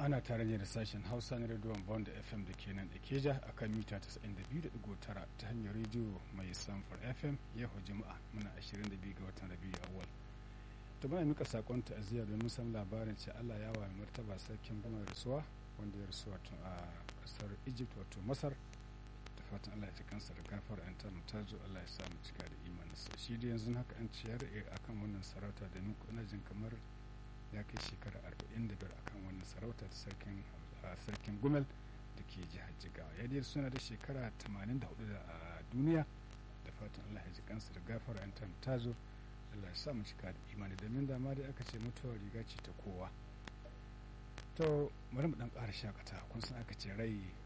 ana tare ne da sashen hausa na rediyon bond fm da ke nan ikeja a kan mita 92.9 ta hanyar rediyo mai samfar fm yau juma'a muna 22 ga watan rabiu awal to muna mika sakon ta'aziyya domin san labarin ce allah ya wa martaba sarkin gama rasuwa wanda ya rasu wato a kasar egypt wato masar da fatan allah ya ci kansa da gafar an ta mutazo allah ya samu cika da imaninsa shi da yanzu haka an ciyar akan wannan sarauta da ni kuna jin kamar ya kai shekara 45 akan wannan sarauta ta sarkin sarkin gumel da ke jihar jigawa ya dai suna da shekara 84 a duniya da fatan allah ya ji kansa da gafara an ta mutazo Allah ya sa mu cika da imani domin dama dai aka ce mutuwa riga ce ta kowa to bari mu dan ƙara shakata kun san aka ce rai